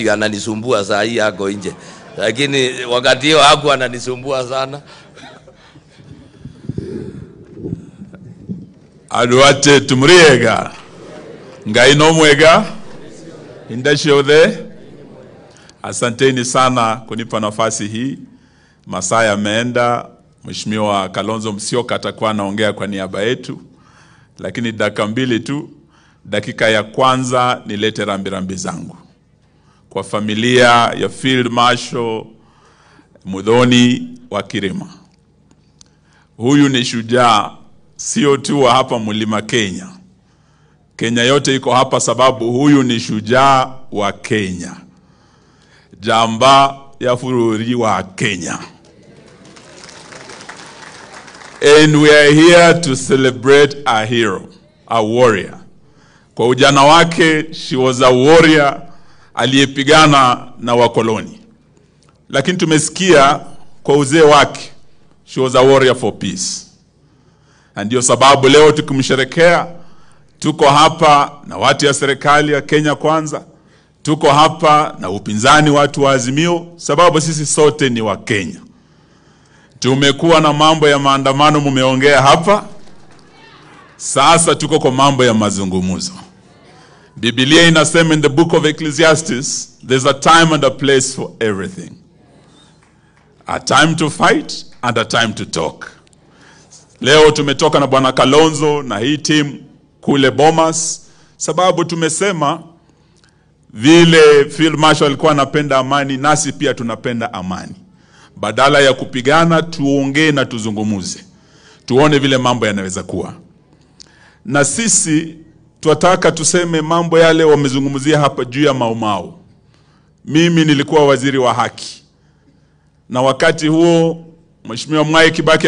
ndio ananisumbua saa hii ako nje, lakini wakati hiyo haku ananisumbua sana. andu ate tumuriega ngai no mwega indashiothe asanteni sana kunipa nafasi hii masaa yameenda mheshimiwa kalonzo msioka atakuwa anaongea kwa niaba yetu lakini dakika mbili tu dakika ya kwanza nilete rambirambi zangu kwa familia ya field marshal mudhoni wa kirima huyu ni shujaa sio tu wa hapa mlima Kenya. Kenya yote iko hapa sababu huyu ni shujaa wa Kenya, jamba ya fururi wa Kenya. And we are here to celebrate a hero, a warrior. Kwa ujana wake, she was a warrior aliyepigana na wakoloni, lakini tumesikia kwa uzee wake, she was a warrior for peace na ndio sababu leo tukimsherekea, tuko hapa na watu ya serikali ya Kenya Kwanza, tuko hapa na upinzani, watu wa Azimio, sababu sisi sote ni wa Kenya. Tumekuwa na mambo ya maandamano, mumeongea hapa, sasa tuko kwa mambo ya mazungumzo. Biblia inasema in the book of Ecclesiastes, there's a time and a place for everything. A time to fight and a time to talk. Leo tumetoka na bwana Kalonzo na hii timu kule Bomas, sababu tumesema vile Field Marshal alikuwa anapenda amani, nasi pia tunapenda amani. Badala ya kupigana, tuongee na tuzungumuze, tuone vile mambo yanaweza kuwa. Na sisi twataka tuseme mambo yale wamezungumzia hapa juu ya Maumau. Mimi nilikuwa waziri wa haki, na wakati huo Mheshimiwa Mwai Kibaki